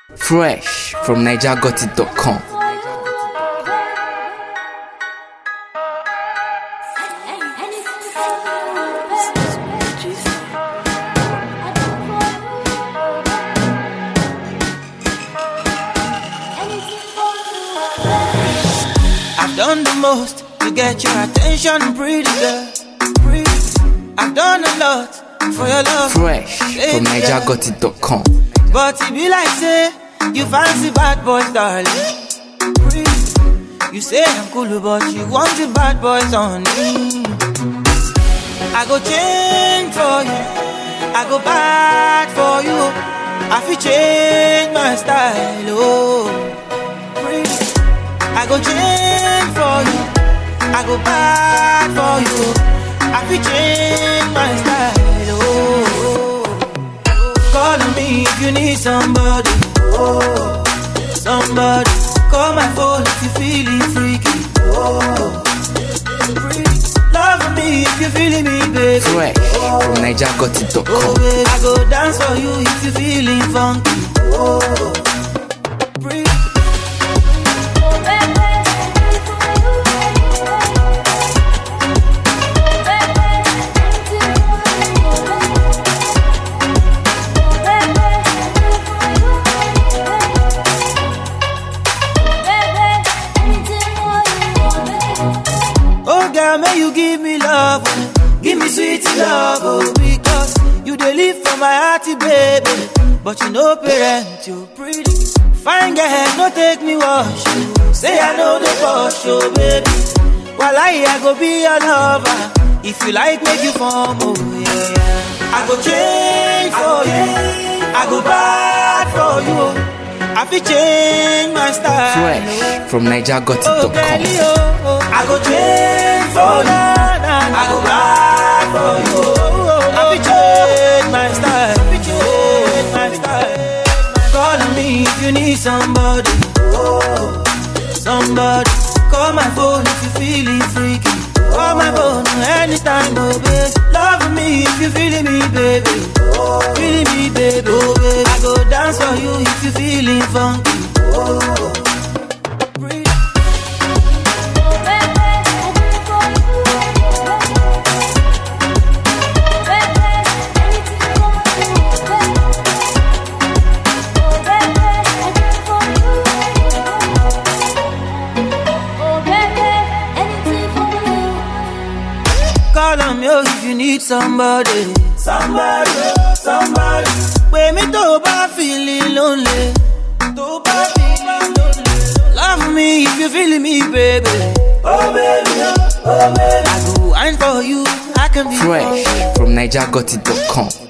Fresh from NigerGotIt.com. I've done the most to get your attention, pretty girl. Pretty. I've done a lot for your love. Fresh from NigerGotIt.com. But it be like say you fancy bad boys, darling. Pretty. You say I'm cool, but you want the bad boys on me. I go change for you. I go bad for you. I feel change my style, oh. Pretty. I go change for you. I go bad for you. I feel change my style, oh. Call on me if you need somebody, oh. Somebody. Call my phone if you feeling freaky, oh. Freak. Love me if you feeling me, baby. Fresh from Oh, NigerGotIt.com. baby, I go dance for you if you feeling funky. Oh, breathe. Oh, girl, may you give me love, oh. give me sweet love, oh, because you dey live for my hearty baby. But you know, parent, you pretty. Fine girl, no take me wash. you. Say I know the boss, oh, baby. While I, I go be your lover. If you like, make you form, oh, yeah, yeah. I go change for you. I go bad for you. oh. I feel change my style. oh. Fresh from Oh, NigerGotIt.com. Kelly, oh, oh. I go change for you. I go buy for you. I be change my style. Be change my style. Call on me if you need somebody. Oh, somebody. Call my phone if you feeling freaky. Call my phone anytime, oh baby. Love me if you feeling me, baby. Feeling me, baby. Oh, baby. I go dance for you if you feeling funky. Oh, breathe. Call on me oh, if you need somebody. Somebody, somebody. Pè mí tó o bá feeling lonely. Tó o bá feeling lonely. Love me if you feeling me, baby. Oh baby, oh baby. I go wine for you. I can be Fresh from NigerGotIt.com.